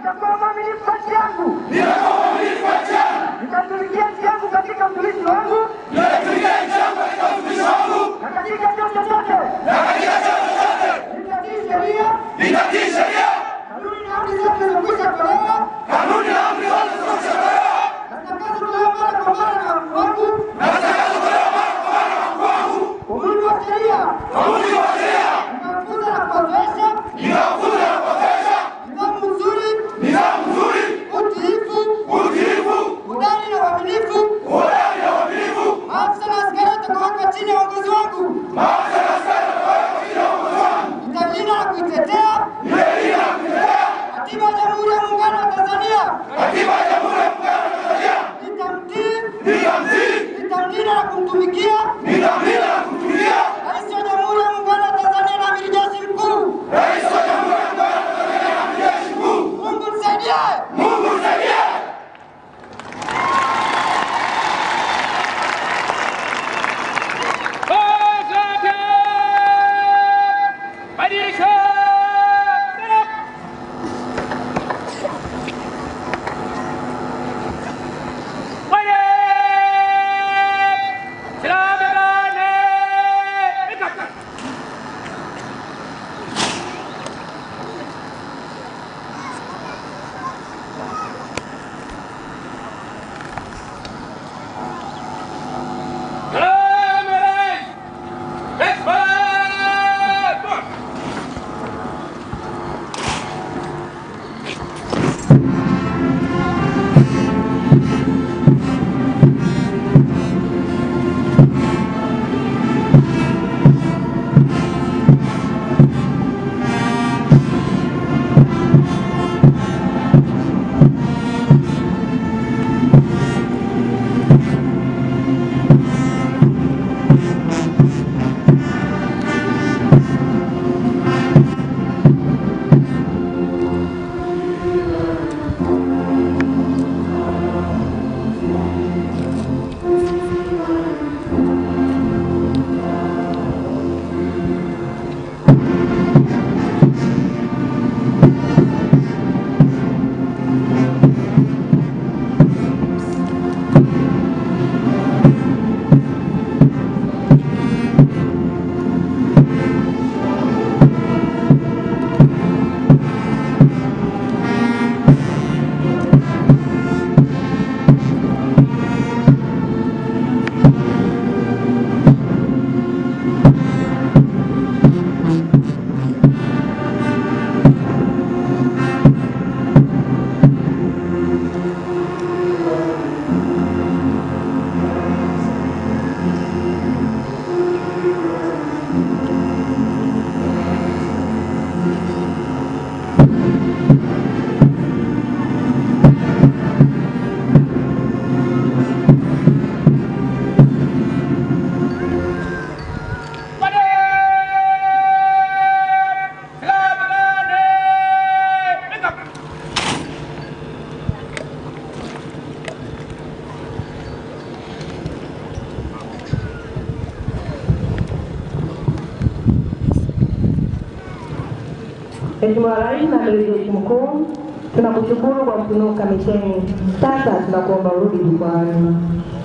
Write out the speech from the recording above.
nitakuwa mwaminifu kati yangu, nitatumikia nchi yangu katika utumishi wangu na katika chochote chote, nitatii sheria, kanuni na amri zote zilizokwisha tolewa na zitakazotolewa mara kwa mara na wakuu wangu kwa mujibu wa sheria, ninawafunza na kuwazoesha nidhamu nzuri, utiifu, udani na uaminifu. Maafisa na askari watakaowekwa chini ya uongozi wangu nitalinda na kuitetea katiba ya Jamhuri ya Muungano wa Tanzania. Nitamtii, nitamlinda na kumtumikia Rais wa Jamhuri ya Muungano wa Tanzania na Amiri Jeshi Mkuu. Mungu nisaidie. Mheshimiwa Rais na Amiri Jeshi Mkuu, tunakushukuru kwa kutunuka misheni. Sasa tunakuomba urudi jukwani.